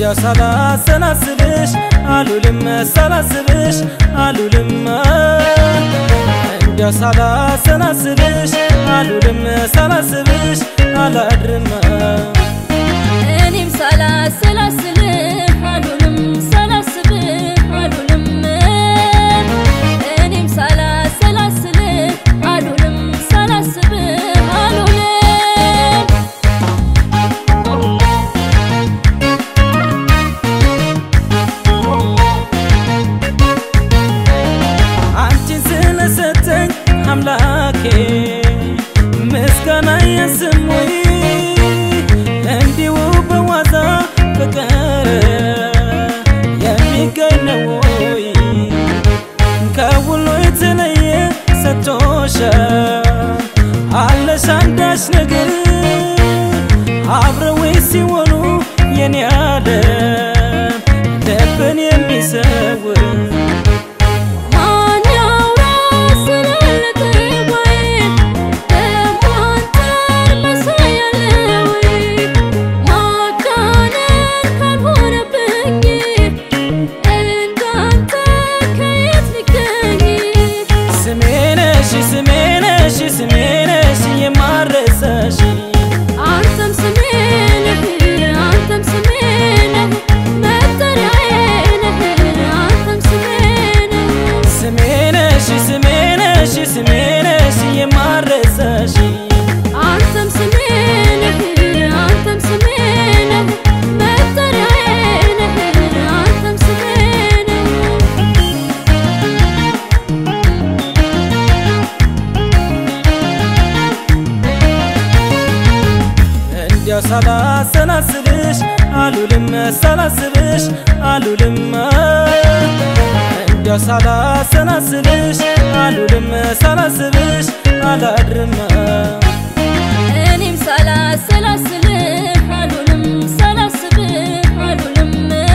እንዲያው ሳላሰላስልሽ አሉልም ሳላስብሽ አሉልም እንዲያው ሳላሰላስልሽ አሉልም ሳላስብሽ አላድርም እኔም ሳላሰላስልህ አሉልም ሳላስብህ አሉልም እኔም ሳላሰላስልህ አሉልም ሳላስብህ አሉልም አንቺን ስለሰጠኝ አምላኬ ምስጋና የስሙኝ እንዲሁ በዋዛ ፍቅር የሚገኝ ነው ወይ? ከሁሉ የተለየ ሰጥቶሻል አለሽ አንዳች ነገር አብረው ሲሆኑ የኔ ዓለም ልብን የሚሰውር ማን ያውራ ስላለቀ ወይ ደግሞ አንተን መሳይ አለ ወይ ማጋነን ካልሆነብኝ እንዳንተ ከየት ሊገኝ ስሜነሽ ስሜነሽ ስሜነሽ የማረሳሽ አንተም ስሜ ነህ አንተም ስሜ ነህ መጠሪያዬ ነህ አንተም ስሜ ነህ ስሜነሽ ስሜነሽ ስሜነሽ የማረሳሽ አንተም ስሜ ነህ አንተም ስሜ ነህ መጠሪያዬ ነህ አንተም ስሜ ነህ እንዲያው ሳላሰላስልሽ አሉልም ሳላስብሽ አሉልም እንዲያው ሳላሰላስልሽ አሉልም ሳላስብሽ አላድርም እኔም ሳላሰላስልህ አሉልም ሳላስብህ አሉልም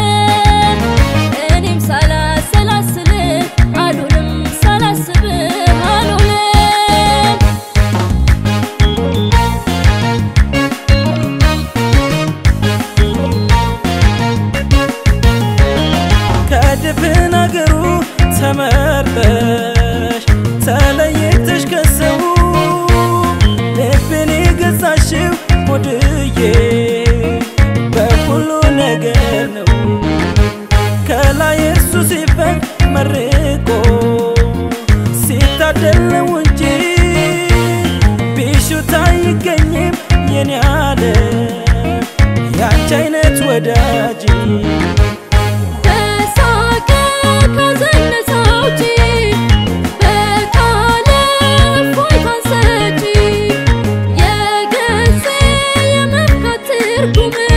እኔም ሳላሰላስልህ አሉልም ሳላስብህ አሉልም ከድፍን አገሩ ተመርጠሽ ተለይተሽ ከሰው ልብን የገዛሽው ሆድዬ በሁሉ ነገር ነው ከላይ እርሱ ሲፈቅ መርቆ ሲታደለው እንጂ ቢሹት አይገኝም የኔ አለ ያንቺ አይነት ወዳጅ በሳቀ ካዘነሰ አውጪ በቃለ እፎይታን ሰጪ የገዜ የመርካት ትርጉም